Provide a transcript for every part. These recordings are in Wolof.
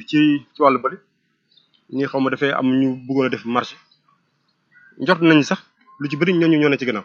ci ci wàllu bëri ñi xaw ma dafay am ñu bëggoon a def marché njort nañ sax lu ci bëri ñooñu ñoo ne ci gannaaw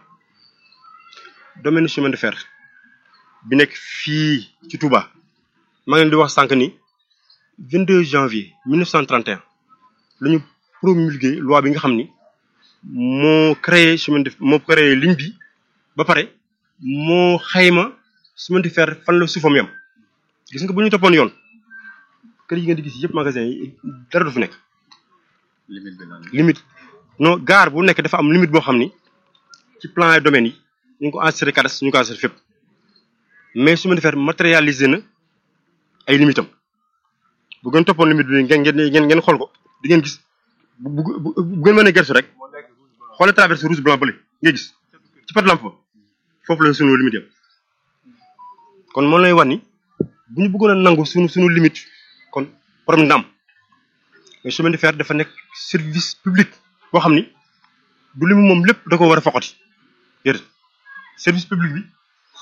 domaine chemin de fer bi nekk fii ci Touba maa ngi leen di wax sànq ni 22 janvier 1931 la ñu promulgué loi bi nga xam ni moo créé chemin de moo créé ligne bi ba pare moo xayma chemin de fer fan la suufam yam gis nga bu ñu toppoon yoon kër yi ngeen di gis yëpp magasin yi dara du fi nekk. limite bi lan limite non gare bu nekk dafa am limite boo xam ni ci plan et domaine yi ñu ngi ko enregistré cadastre ñu ngi ko enregistré fépp mais chemin de fer matérialisé na ay limites am bu ngeen toppoon limite bi ngeen ngeen ngeen xool ko di ngeen gis bu bu bu bu ngeen mën a gëstu rek xoolee traversé rouge blanc bële ngay gis ci pat lampe ba foofu la sunu limite yam kon moo lay wax ni bu ñu bëggoon a nangu sunu sunu limite kon problème dina am mais chemin de fer dafa nekk service public boo xam ni du limu moom lépp da ko war a foqati déedéet service public bi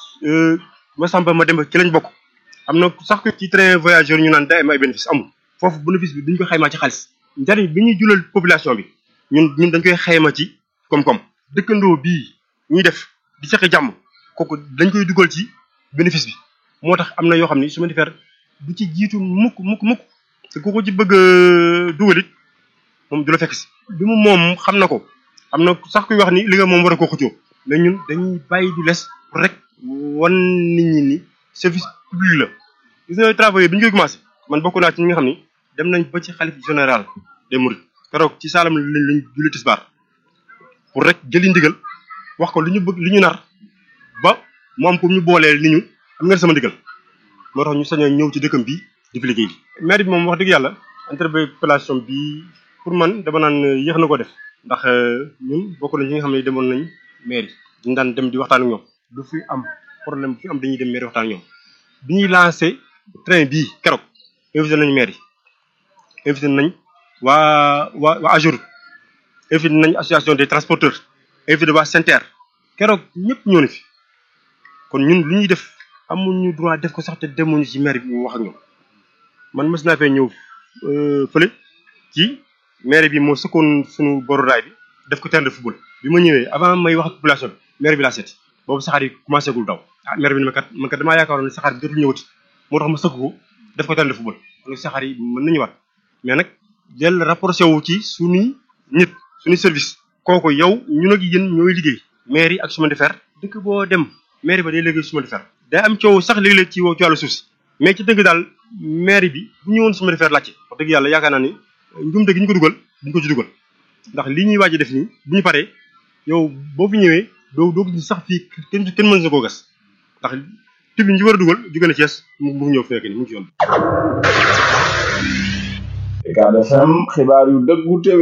ma samba ma dem ci lañ bokk am na sax ci train voyageur ñu naan day am ay bénéfice amul foofu bénéfice bi duñ ko xaymaa ci xaalis njariñ bi ñuy julal population bi ñun ñun dañ koy xayma ci koom-koom dëkkandoo bii ñuy def di seqi jàmm kooku dañ koy dugal ci bénéfice bi moo tax am na yoo xam ni chemin de fer du ci jiitu mukk mukk mukk te ku ko ci bëgg a dugal it moom du la fekk si bi mu moom xam na ko am na sax kuy wax ni li nga moom war a koo xëccoo mais ñun dañuy bàyyi du les rek wan nit ñi ni service public la gis nga travaux bi ñu koy commencé man bokk naa ci ñi nga xam ni dem nañ ba ci xalif général des mourides keroog ci saalam lañ lañ julli tisbaar pour rek jëli ndigal wax ko li ñu bëgg li ñu nar ba mu am ko ñu booleel ni ñu am ngeen sama ndigal moo tax ñu sañ a ñëw ci dëkkam bi di fi liggéey maire bi moom wax dëgg yàlla interpellation bi pour man dama naan yéex na ko def ndax ñun bokk nañ ci nga xam ne demoon nañ maire yi dañ daan dem di waxtaan ak ñoom du fi am problème bu fi am dañuy dem maire waxtaan ak ñoom bi ñuy lancé train bii keroog invité nañ maire yi invité nañ waa waa waa AGEROUTE invité nañ association des transporteurs invité waa SENTER keroog ñëpp ñoo ne fi kon ñun lu ñuy def amuñu droit def ko sax te demuñu ci maire bi mu wax ak ñoom man mës naa fee ñëw fële ci maire bi moo sëkkoon suñu boru raay bi def ko terrain de football bi ma ñëwee avant may wax ak population bi maire bi laa seeti boobu saxaar yi commencé gul daw ah maire bi ne ma kat man kat damaa yaakaaroon ne saxaar bi dootul ñëwati moo tax ma sëkk ko def ko terrain de football kon saxaar yi mën nañu waat mais nag del rapproché wu ci suñuy nit suñuy service kooku yow ñun ak yéen ñooy liggéey maire yi ak chemin de fer dëkk boo dem maire ba day liggéey chemin de fer day am coow sax léeg-léeg ci ci wàllu suuf si mais ci dëgg daal maire bi bu ñëwoon chemin de fer laajte wax dëgg yàlla yaakaar naa ni njumte gi ñu ko dugal duñ ko ci dugal ndax lii ñuy waaj a def nii bu ñu paree yow boo fi ñëwee doo doo gis sax fii kenn kenn mën na koo gas ndax tib yi ñu ci war a dugal jóge na Thiès mu mu ñëw fekk ni mu ngi ci yoon Ucab FM xibaar yu dëggu téwé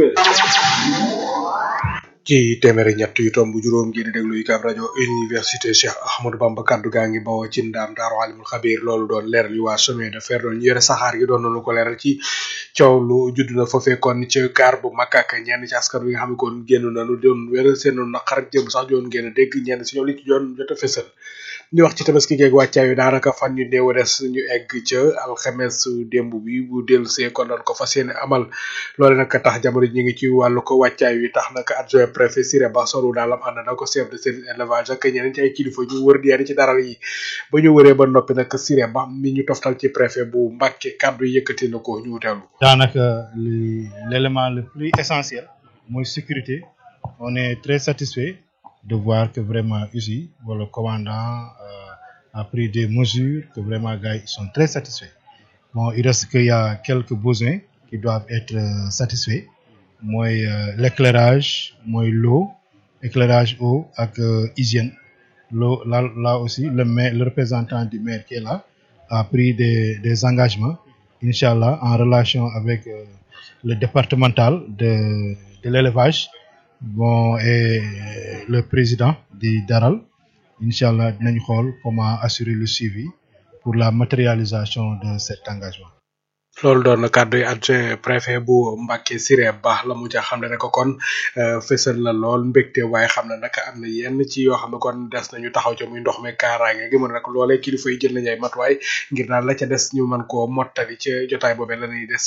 ci téeméeri ñett yu tomb juróom ngeen di déglu UCAB rajo université Cheikh Ahmadou Bamba kaddu gaa ngi bawoo ci ndaam daaru alimul xabir loolu doon leeral yu waa chemin de fer doon yore saxaar gi doon nañu ko leeral ci coow lu judd na fa fekkoon ci gaar bu mag ak ñenn ci askan wi nga xam ne kon génn nañu doon wéral seen naqar ak jëm sax doon génn dégg ñenn si ñoom li ci doon jot a fësal ñu wax ci tabaski geeg wàccaayu daanaka fan yu néew des ñu egg ca alxames démb bi bu dellu see kon doon ko fas yéene amal loole nag tax jamono ñu ngi ci wàllu ko wàccaay wi tax nag adjoint préfet Siré Ba solu daalam ànd na ko chef de service élevage ak ñeneen ci ay kilifa ñu wër di ci daral yi ba ñu wëree ba noppi nag Siré Ba mi ñu toftal ci préfet bu Mbàkke kàddu yëkkati na ko ñu teewlu daanaka li l'élément le plus essentiel mooy sécurité on est très satisfait de voir que vraiment ici le commandant euh, a pris des mesures que vraiment gars ils sont très satisfaits bon il reste qu'il y a quelques besoins qui doivent être euh, satisfaits moi euh, l'éclairage moi l'eau éclairage eau avec hygiène l'eau là, là aussi le maire, le représentant du maire qui est là a pris des, des engagements inchallah en relation avec le départemental de, de l'élevage bon et le président du Daral Inch'Allah dinañ xool comment assurer le suivi pour la matérialisation de cet engagement loolu doon na kàddu yi adjoint préfet bu Mbàkke Siré Ba la mu ca xam ne rek kon fësal na lool mbégte waaye xam ne nag am na yenn ci yoo xam ne kon des nañu taxaw ca muy ndox mi kaaraange gi mën nag loolee kilifa yi jël nañu ay matuwaay ngir daal la ca des ñu mën koo mottali ca jotaay boobee la ñuy des